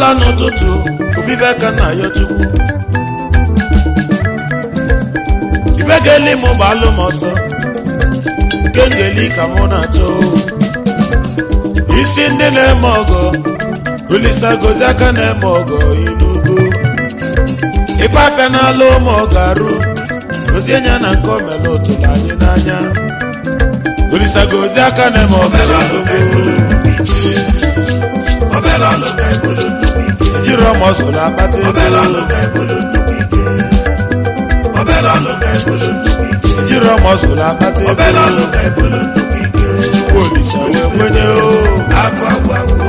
ịpụta n'ụtụtụ ofufe ka nna ya chukwu ife ga-eli m gbalụ m ọsọ nke ngeli ka mụ na-achọ isi ndị na-eme ọgọ olisa gozi aka na-eme ọgọ inugo ife afịa n'ala ụmụ ọgarụ gozie nya na nke omele ụtụrụ anyị n'anya olisa gozi aka na-eme ọgọ inugo ejiri ọmụ ọsọrọ akpata ego ejiri ọmụ ọsọrọ akpata ego chukwu olisa wee kwenye o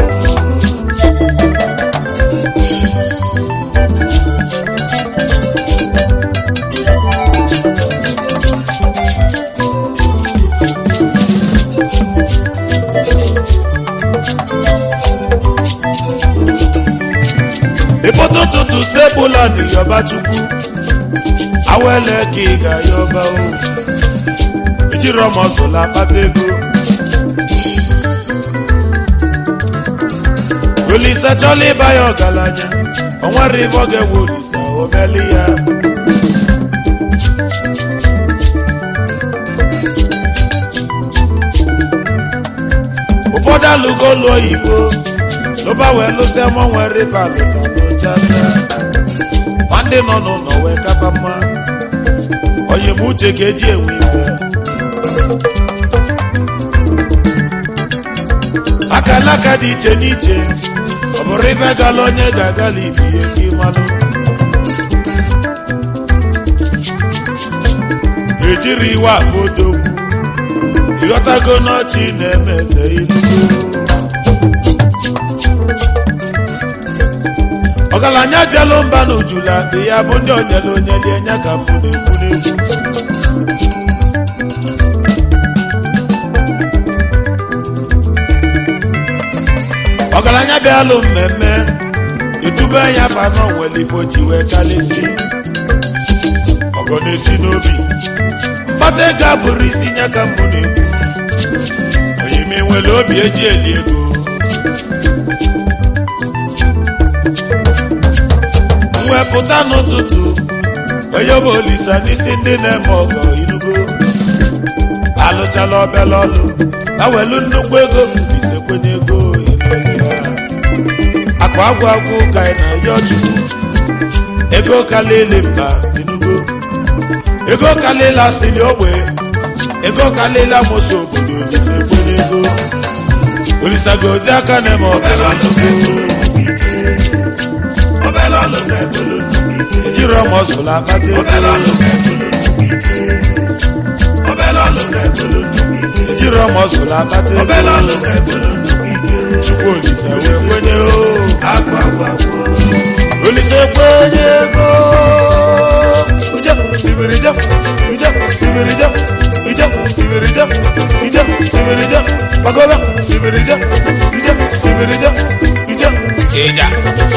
ịpụta ụtụtụ stebụla na yọba chukwu awele ka ị ga-ayọba o ejiri ọmọzụla akpata ego olisa chọla ịba ya ọgaranya o nwere ibe ọ ga-ewe olisa omeli ya ụfọdụ alụgo ụlọ oyibo lụba wee lụsịa mọ nwere ife alụta n'ochacha ma ndị nọ n'ụlọ wee kapa mma onye m uche ka eji enwe ife aka n'aka dị iche n'iche ọ bụrụ ife gala onye ga-agala ibi ihe gị malụ ejiri iwe akpa odogwu ịghọtago n'ọchị na-eme eze ilu ọgaranya jelụ mba n'ujula dị ya bụ ndị onyere onye lie nya ka mbụ na-ekwu n'egwu ọgaranya bịalụ mmemme etube ya fanọ nwere ifo ji wee kalịsi ọgọ na-esi n'obi mkpata ego abụrụ isi nya ka mbụ na-ekwu oyime nwere obi eji eli ego mwepụta n'ụtụtụ onye bụ olisa n'isi ndị na-eme ọgọ inugo alụchala obele ọlụ awelu nnukwu ego ise kwenye ego ịnọle ya akụ agwụ agwụ ka ị na ya chukwu ego kalili mba inugo ego kalila siri ogbe ego kalila moso obodo ise kwenye ego olisa gozi aka na-eme ọbara chukwu ejiri ọmụ ọsụlụ akpata ego ejiri ọmụ ọsụlụ akpata ego chukwu olise wee kwenye o olise kwenye ego uje sibiri je ije sibiri je ije sibiri je ije sibiri je gbagoba sibiri je ije sibiri je ije ija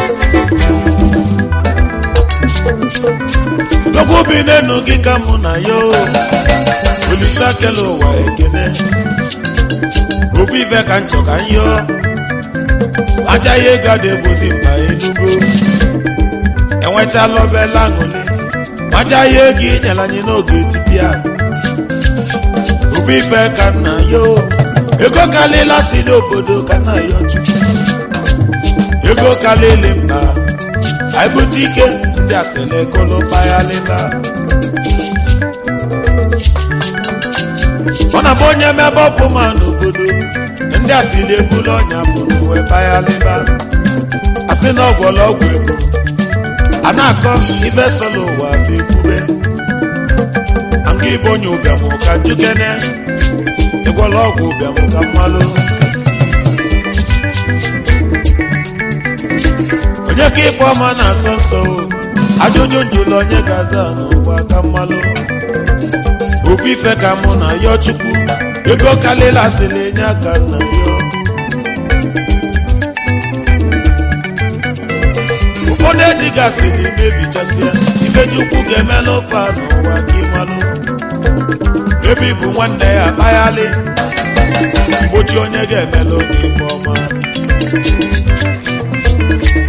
Dọkwu bi n'enu gị ka mụ na ya o olise akele ụwa ekene ofu ife ka nchọ ka nyọ aja ya ego ada ebozi mba enugo enwechala obela aṅụli aja ya ego inyere anyị n'oge etipịa ofu ife ka nna ya o ego kalila si n'obodo ka nna ya chukwu ego kalili mba anyị bute ike ndị asịrị kolo payalịba ọ na-abụ onye mebe ọfụma n'obodo ndị asịrị ebulu ọnya pụrụ wee payalịba asị na ọgwụla ọgwụ ego a na-akọ ibe sọlọ ụwa bụ ekwube nga ibe onye ụbịam ka njikene ịgwọla ọgwụ ụbịam ka mmalụ onye ka ịkpọ ọma na-asọ nsọ ajụjụ njụlụ onye ga-aza n'ụwa ka mmalụ ofu ife ka mụ na yọ chukwu ego kalịla asịrị enye aka na yọ ụfọdụ ejigasịrị mebichasịa ife chukwu ga-eme n'ofe a n'ụwa ka ịmalụ ebe ịbụ nwanne ya akpaghalị mgbochi onye ga-emela oge ife ọma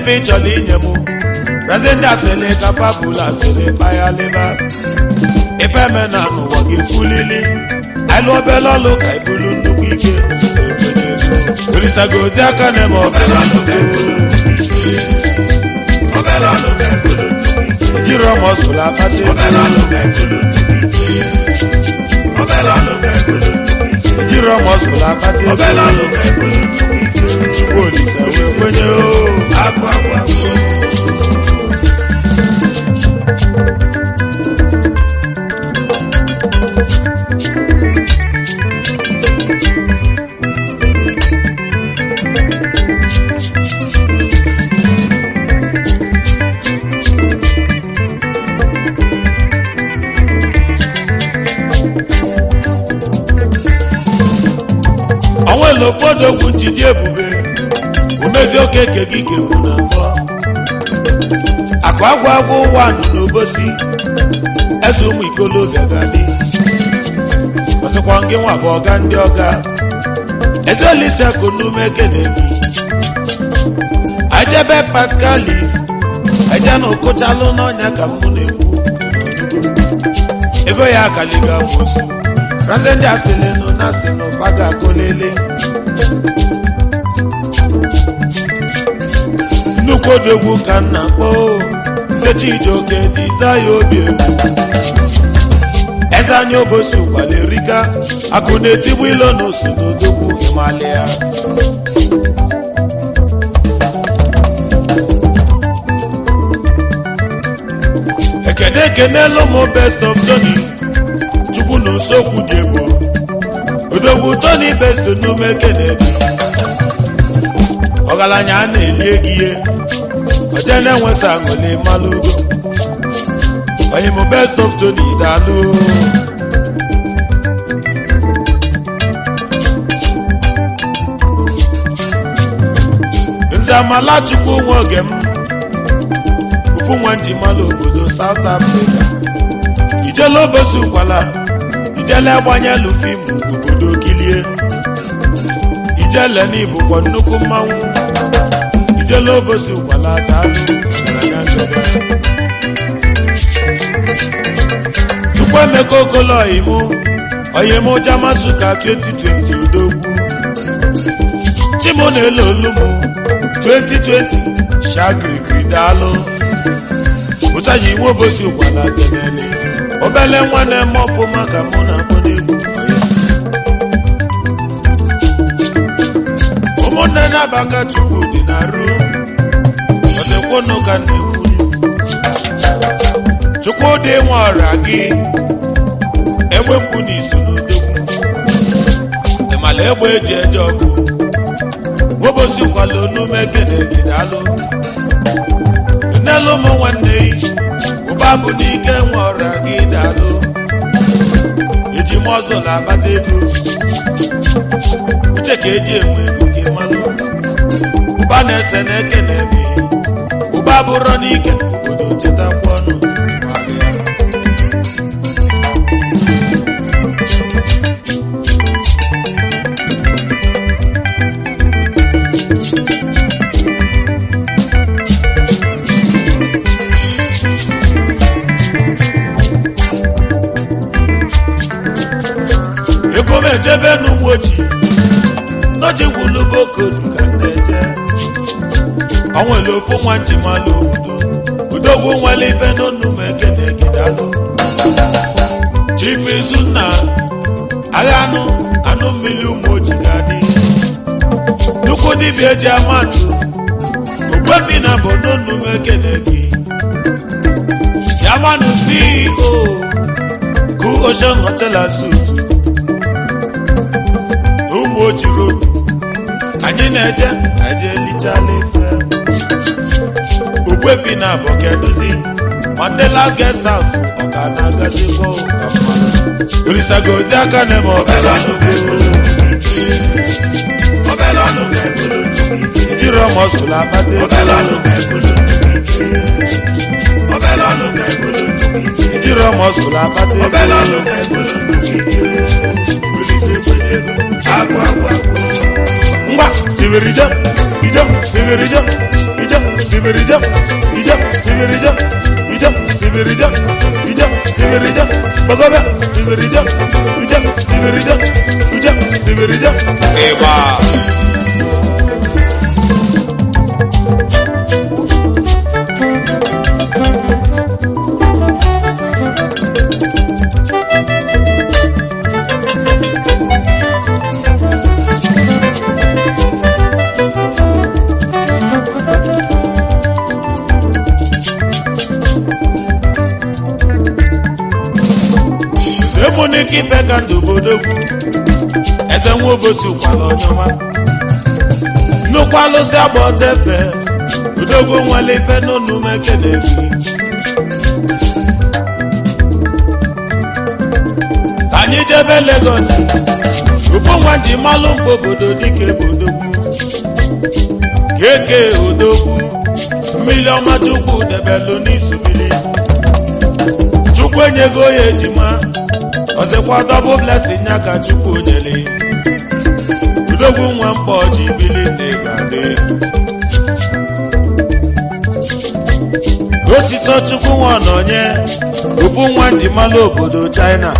ife ị chọrọ inye m razie ndị asịrị ka papụlụ asịrị kpaghalịba ife eme na n'ụwa gị kwulili alụ obele ọlụ ka ibulu nnukwu ike olisago ozi aka na-eme obere ọlụ ka ibulu obere ọlụ ka ibulu ejiri ọmụ ọsụlụ akpata obere ọlụ ka ibulu obere ọlụ ka ibulu ejiri ọmụ ọsụlụ akpata obere ọlụ ka ibulu chukwu olisa wee kwenye o akụ akụ akụ onwere ụfọdụ okwu njide ebube omezi oke ke gị ga-ekwu na mbọ akụ agwa agwa ụwa nọ n'obosi eze ụmụ ikolobịa ga-adị ọzọkwa gị nwa bụ ọga ndị ọga eze olise akụnume ekene gị ajebe patkalis eje na ụkụchalụ n'ọnya ka mụ na-ekwu ego ya akaliga mosu raze ndị asịlịnụ na asịnụ faga akụlele nnukwu odogwu ka m na-akpọ nkechi ijoke diza ya obi egwu eze anya obosi ụkwala erika akụ na-etigbu ilo na osu n'odogwu ịmalị ya ekene ekenelu mụ best of Johnny chukwu na usokwu dị egbo odogwu Tony best n'ume ekene gị ọgaranya a na-eli ego ihe oje na-enwesa aṅụli mmalụ ugo onye mụ best of Tony daalụ nze amala chukwu nwa oge m ofu nwa nji mmalụ obodo South Africa ijele obosi ụkwala ijele agbanyelu fim obodo kilie ijele n'ibukwa nnukwu mmanwụ ijele obosi ụkwala daalụ ọgaranya ndọrọ. chukwu emeka okolo ọyịmụ ọyịmụ jamasuka 2020 odogwu chimu na-elo olumu 2020 shagirigiri daalụ ụtaji nwa obosi ụkwala kenele obele nwa na-eme ọfụma ka mụ na akpọ n'egwu ụmụnne na-abaka chukwu dị na ru ọdịkwụnụ ka na-ekwuli chukwu dị nwe ọra gị egbe mkpu na iso n'odogwu ịmala egbe eji eje ọkụ nwobosi kwala onume kene gị daalụ nnelu ụmụ nwanne yi ụba bụ n'ike nwe ọra gị daalụ eji m ọzọ na-akpata ego uche ka eji enwe ego gị mmanụ ụba na-ese na eke na-eme ụba bụrọ n'ike obodo chetakwa ọnụ ego m ejebe n'ugbo ojii n'oji gwulu bokodu ka m na-eje o nwere ofu nwa njimalụ obodo udogwu nwere ife n'onu m ekene gidalụ chief izunna agha anụ anụ mmiri ụmụ oji ga-adị nnukwu dibịa eji amatụ ogbuefi na bụ n'onu m ekene gị chiamanụ ceo ku ocean hotel and suites ụmụ ojiro anyị na-eje eje lichala ife ogbuefi na abụ keduzi mandela guest house ọka na-agazikwa ụka mmadụ olisago ozi aka na-eme obere ọnụ obere ọnụ ijiri ọmụ ọsụlụ akpata obere ọnụ obere ọnụ ijiri ọmụ ọsụlụ akpata obere ọnụ ngwa sibiri jem ijem sibiri jem ijem sibiri sibirija uja sibirija uja sibirija ịgba emunike ife ka ndụ bodogwu eze nwa obosi ụkwala ọnyọma nnukwu alụsị agba ọtefe odogwu nwere ife n'ụnụ mekene gị ka anyị jebe Lagos ufu nwa ji malụ mgbe obodo dịka ebodogwu keke odogwu mmiri ọma chukwu debelu n'isu mmiri chukwu enyego ya ejima ọzọkwa dọbụ blessing ya ka chukwu nyere udogwu nwa mkpọ ji bili na-egade osisi chukwu nwa ọnọnye ofu nwa njimalụ obodo china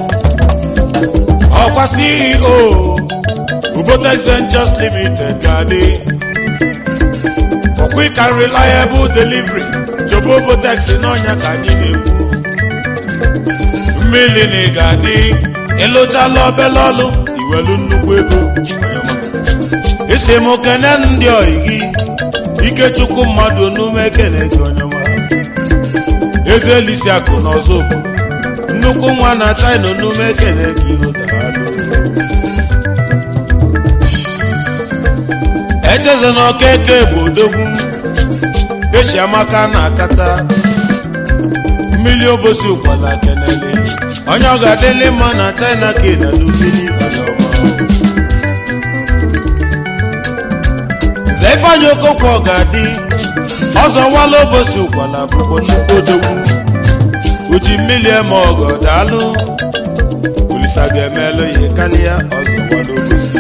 ọkwa ceo ubotex ventures limited ga-adị for quick and reliable delivery jobo ubotex n'ọnya ka anyị na-ekwu mmiri na ị ga-adị ịlụchala obele ọlụ iwelu nnukwu ego isi m kene ndị oyi gị ikechukwu mmadụ onume ekene gị onyeọma ego elisi akụ na ọzọ obodo nnukwu nwa na china onume ekene gị ịhụdalụ echeze na okeke bụ odogwu echi amaka na akata mmiri obosi ụkwala kenele onye ọ ga-adịlị mma na china ka ị na n'ubili nze ifeanyị okokwe ọ ga-adị ọzọ nwala obosi ụkwala bụkwa nnukwu odogwu uji mmiri eme ọgọ daalụ olisa ga-emelụ ya karịa ọzọ nwala obosi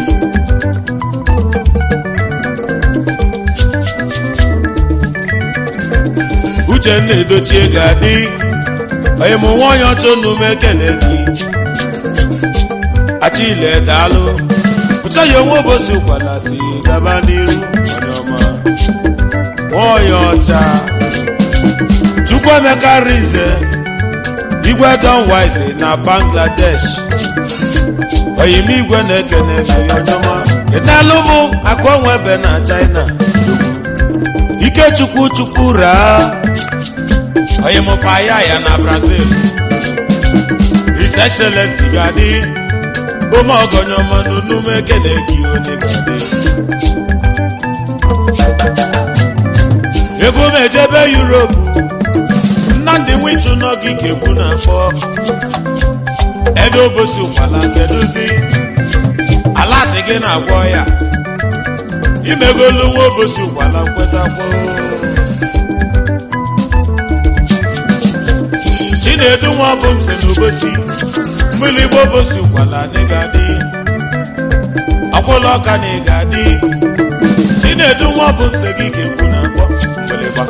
uchenna edochie ga-adị onye mụ nwaanyị ọchọ n'ume ekele gị achile daalụ pụchaghị onwe ụbọchị ụkwala si gaba n'iru onye ọma nwaanyị ọcha chukwuemeka rize igwe don wise na bangladesh oyime igwe na-ekene gị onye ọma ịnalụ mụ akụ onwe ebe na china ikechukwu chukwu raa onye mụfa ya ya na brazil his excellency ga-adị ome ọgọnyọma n'onume ekele gị onye ga-adị ego m ejebe yuropu nnamdị nwichu n'oge ikekwu na akpọ edo obosi ụkwala kedụzi ala asị gị na-agwọ ya imegolu nwa obosi ụkwala nkwetakwo chinedu nwa bụ mse n'obosi mmiri igbo obosi ụkwala na ịga-adị akwụla ọka na ịga-adị chinedu nwa bụ mse gị ga-ekwu na akpọ mgbịlịgba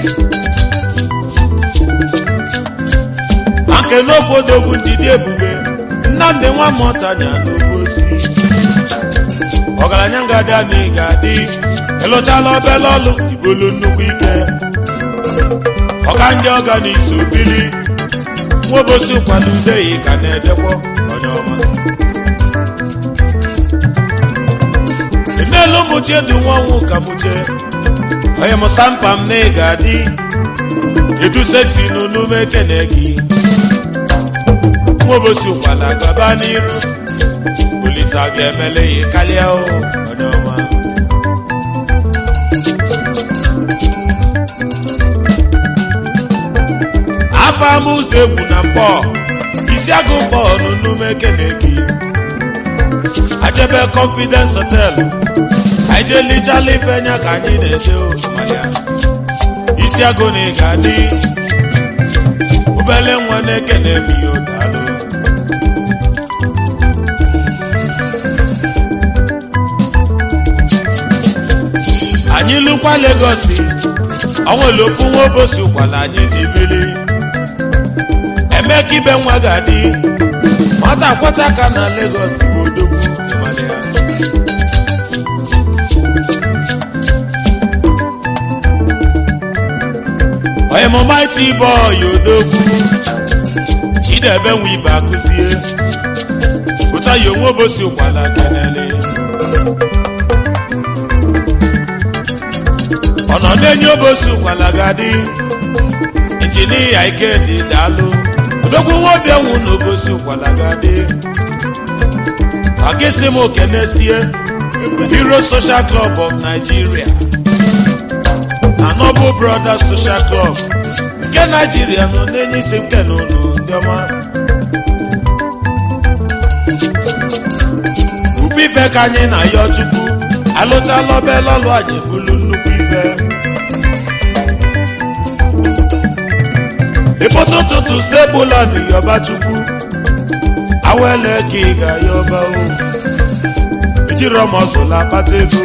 nke n'ofe odogwu njide ebube nnamdị nwa mụtanya n'obosi ọgaranya ngadị a na ị ga-adị ịlụchala obele ọlụ ibolu nnukwu ike ọka ndị ọga na iso bili nwaobosi kwado udeyi ka na-edekwa onye ọma emeela ụmụchie dị nwa ọnwụ ka mụche onye mụsa mkpa m na ị ga-adị edu seksi n'onume ekene gị nwaobosi ụkwala gaba n'iru olisa ga-emele ya karịa o onye ọma afọ ama ụzọ egwu na mkpọ isi agụ mkpọ n'onume ekene gị ajebe confidence hotel anyị jee lichala ife nya ka anyị na-eche mmanya isi agụ na ị ga-adị obele nwa na-ekene m ihe daalụ anyị lụkwa legosi onwere ofu nwa obosi ụkwala anyị ji bili emeka ibe nwa ga-adị nwata kwata aka na Lagos bụ odogwu ịmara ya. onye mụ maịtị bọọyị odogwu chidebe nwe ibe akụzie pụta ya onwe obosi ụkwala kenele ọnọdụ enyi obosi ụkwala ga-adị injinia ikedi daalụ odogwu nwa obianwu na obosi ụkwala ga-adị agịsị m okenesie hero social club of nigeria na noble brothers social club nke naijiria nọ n'enye isi nke n'ụlọ ndị ọma ubi ife ka anyị na ya chukwu alụchala obele ọlụ anyị bụrụ nnukwu ife ịpụta ụtụtụ sebụla na yọba chukwu awele ka ị ga-ayọba o ejiri ọmọzụla akpata ego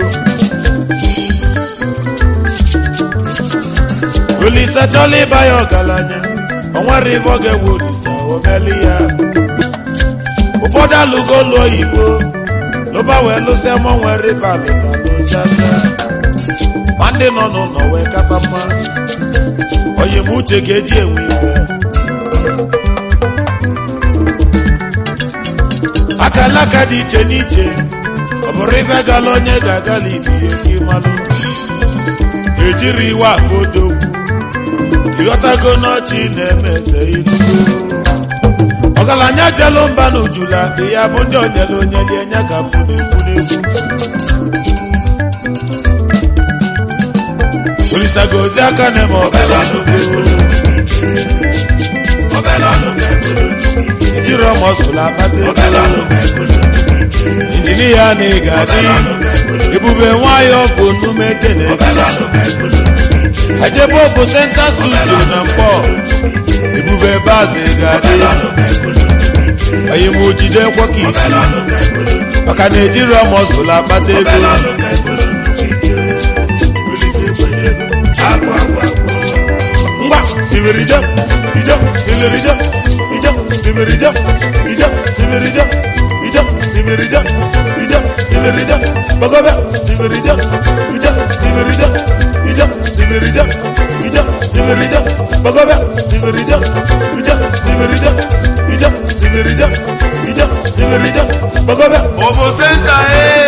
olise chọla ịba ya ọgaranya o nwere ibe ọ ga-ewe olise omeli ya ụfọdụ alụgo ụlọ oyibo lụba wee lụsịa mọ nwere ife alụtalụchacha ma ndị nọ n'ụlọ wee kata mma onye m uche ga-eji enwe ife akalaka dị iche n'iche ọ bụrụ ife gala onye ga-agala ibi gị malụ ejiri iwe akpa odogwu ịghọtago n'ọchị na-eme eze ilu ọgaranya jelu mba na ujula dị ya bụ ndị onyere onye lie nya ka mbụ na-ekwu n'egwu olisago ozi aka na-eme ọbara ejiri ọmọ sụlụ akpata ego injinia na ị ga-adị ebube nwayọ bụ nnume kene ajebe bụ senta studio na mkpọ ebube bazi ga-adị onye m ojide kwọka isi maka na ejiri ọmọ sụlụ akpata ego ngwa sibirija ija sibirija ija sibirija ija sibirija ija sibirija ija sibirija bagobe sibirija ija sibirija ija sibirija ija sibirija bagobe sibirija ija sibirija ija sibirija ija sibirija bagobe Obo Center, eh.